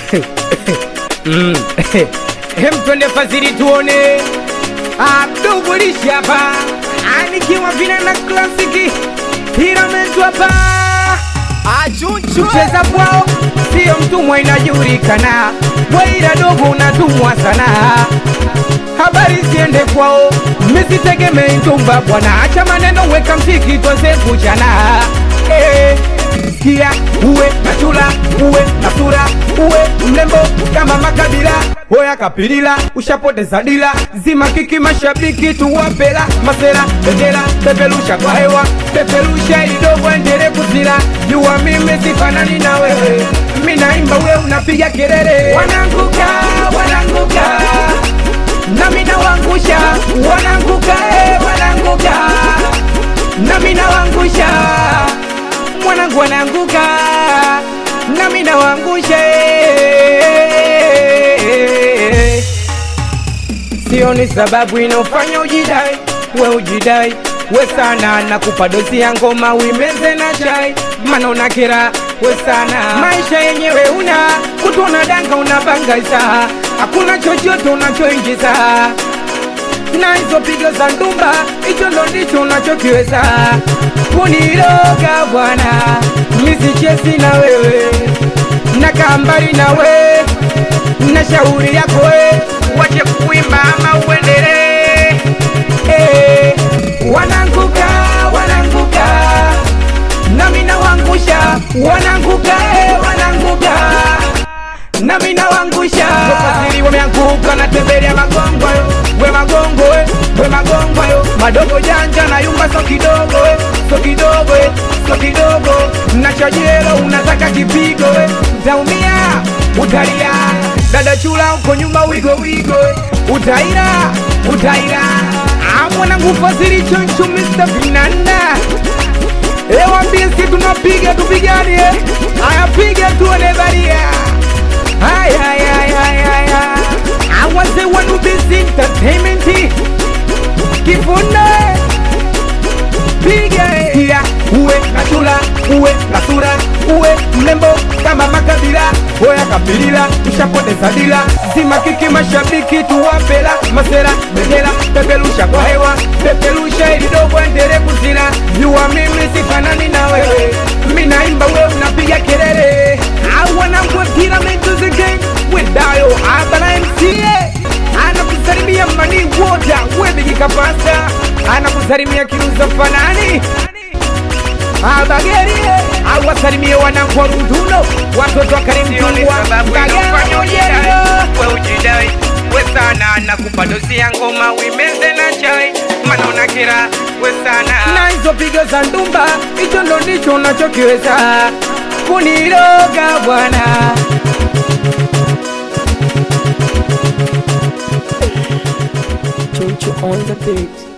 Mm. Hem, twende fadhili tuone Abdugulishi hapa anikiwa vina na klasiki Hiramentu hapa Kucheza kwao sio mtumwa, inajulikana. Bwaira dogo unatumwa sana, habari ziende kwao, msitegemei ntumba bwana. Acha maneno, weka mziki tuanze kuchana. Eh, sikia uwe na chula, uwe na sura, uwe mlembo kama makabila Hoya kapilila, ushapoteza dila, zima kiki mashabiki tuwapela, masera bendera, pepelusha kwa hewa, pepelusha ili dogo endele kuzila, jua mimi sifanani na wewe, mimi naimba we unapiga kelele, wananguka wananguka nami nawangusha, wananguka eh, wananguka nami nawangusha, mwanangu wananguka nami nawangusha eh. Sioni sababu inofanya ujidai, we ujidai we sana, nakupa dozi ya ngoma uimeze na chai, mana unakera we sana. Maisha yenyewe una kutu unadanga unabangaisa, hakuna chochote unachoingiza na hizo pigo za ndumba, hicho ndo ndicho unachokiweza kuniroga bwana, misichezi na wewe nakaa mbali na we na shauri yako we, wache kuimba ama uendelee. Eh, wananguka wananguka, nami nawangusha, wananguka eh, wananguka nami nawangusha. Wafadhili wameanguka na tembelea magongo yo, we magongo we, we magongo yo, madogo janja na yumba so kidogo we, so kidogo we, so kidogo na chajelo unataka kipigo we, utaumia utalia, dada chula uko nyuma wigo wigo we, utaira utaira. Ah, mwanangu fadhili choncho Mr. Vinanda Ewambie si tunapiga tupigane, aya piga tuone baria Ay, ay, ay, ay, ay, ay. I was the one who this entertainment Kifunde Piga Kia uwe na chula uwe na sura uwe mlembo kama makabila Oya kabilila ushapoteza dila Zima kiki mashabiki tuwapela Masera bendera pepelusha kwa hewa Pepelusha ili dogo endele kuzila Jua mimi sifanani na wewe Mimi naimba wewe unapiga kelele I wanna go Pyramid again with Dayo Abana MCA anakusalimia mani wote webigi kapasta anakusalimia kiruza fanani abageri awasalimie wanangu wa Runduno watoto wa Karimtungwa Kagera we ujidai we sana nakupa dozi ya ngoma uimeze na chai mana unakera we sana na hizo pigo za ndumba, hicho ndo ndicho unachokiweza kuniroga bwana. Choncho on the beat.